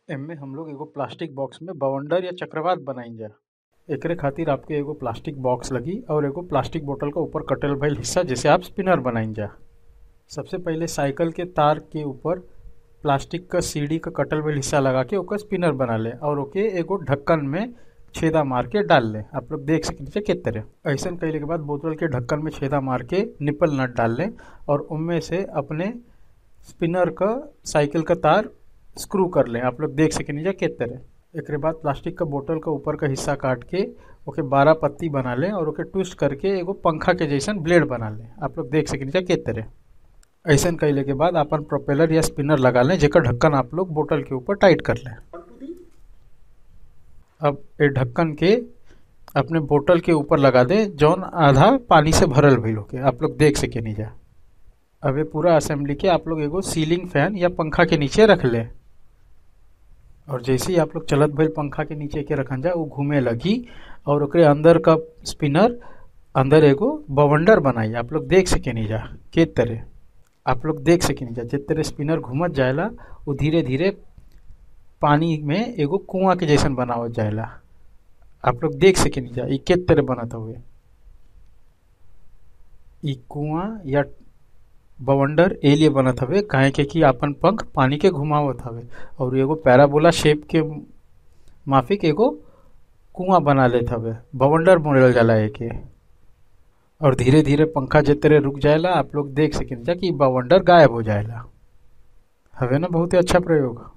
एमे हम लोग एगो प्लास्टिक बॉक्स में बवंडर या चक्रवात बनाइजा एकरे खातिर आपके एगो प्लास्टिक बॉक्स लगी और एगो प्लास्टिक बोतल का ऊपर कटल भइल हिस्सा जिसे आप स्पिनर बनाइजा सबसे पहिले साइकिल के तार के ऊपर प्लास्टिक का सीढ़ी का कटल भइल हिस्सा लगा के ओकर स्पिनर बना ले और ओके एगो ढक्कन में छेदा मार के डाल ले आप लोग देख सके किस तरह ऐसन कैले के बाद बोतल के ढक्कन में छेदा मार के निपल नट डाल ले और उनमें से अपने स्पिनर का साइकिल का तार स्क्रू कर ले आप लोग देख सके नीचे किस तरह एकरे बाद प्लास्टिक का बोतल का ऊपर का हिस्सा काट के ओके बारह पत्ती बना ले और ओके ट्विस्ट करके एगो पंखा के जैसन ब्लेड बना ले आप लोग देख सके नीचे किस तरह ऐसन कैले के बाद अपन प्रोपेलर या स्पिनर लगा लें जेकर ढक्कन आप लोग बोतल के ऊपर टाइट कर लें अब ये ढक्कन के अपने बोतल के ऊपर लगा दे जौन आधा पानी से भरल भइल होके आप लोग देख सके नीचे अब ये पूरा असेंबली के आप लोग एगो सीलिंग फैन या पंखा के नीचे रख ले और जैसे ही आप लोग चलत भइल पंखा के नीचे के रखन जा वो घूमे लगी और ओकरे अंदर का स्पिनर अंदर एगो बवंडर बनाई आप लोग देख सके नहीं जा के तरह आप लोग देख सके नहीं जा जिस तरह स्पिनर घूमत जाएला वो धीरे धीरे पानी में एगो कुआं के जैसन बनावत जाएला आप लोग देख सके नहीं जा ई के तरह बनत हुए ई कुआं या बवंडर ए लिए बनत हवे काहे के कि आपन पंख पानी के घुमावत हवे और एगो पैराबोला शेप के माफिक एगो कुआं बना लेत हवे बवंडर बोलल जाला एके और धीरे धीरे पंखा जे तरह रुक जाएला आप लोग देख सकें जा कि बवंडर गायब हो जाएला हवे ना बहुत ही अच्छा प्रयोग